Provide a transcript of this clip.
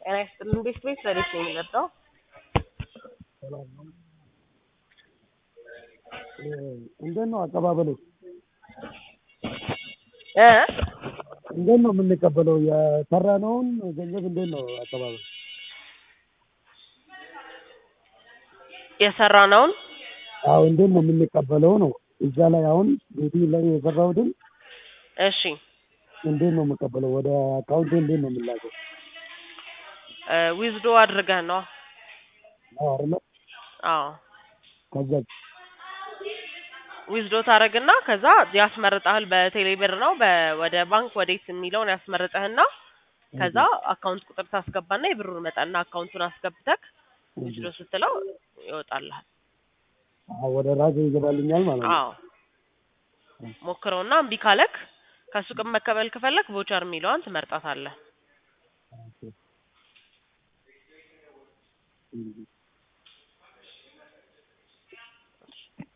ጤና ይስጥልን ቤት ቤት ለቤት ነው የሚመጣው። ሰላም ነው። እንዴት ነው አቀባበሉ? እ እንዴት ነው የምንቀበለው? የሰራነውን ገንዘብ እንዴት ነው አቀባበሉ? የሰራነውን አዎ እንዴት ነው የምንቀበለው ነው። እዛ ላይ አሁን ቤቲ ላይ የሰራሁትን እሺ እንዴት ነው የምቀበለው? ወደ አካውንቴ እንዴት ነው የምላከው? ዊዝዶ አድርገህ ነው? ነው አይደለ? አዎ ከዛ ዊዝዶ ታደርግና ከዛ ያስመርጠሃል። በቴሌ ብር ነው በ- ወደ ባንክ ወዴት የሚለውን ያስመርጠህና ከዛ አካውንት ቁጥር ታስገባና የብሩን መጠንና አካውንቱን አስገብተክ ዊዝዶ ስትለው ይወጣልሃል። አዎ ወደ ራሴ ይገባልኛል ማለት ነው። አዎ ሞክረውና እምቢ ካለክ ከሱቅም መቀበል ከፈለክ ቮቸር የሚለዋን ትመርጣታለህ። ኦኬ።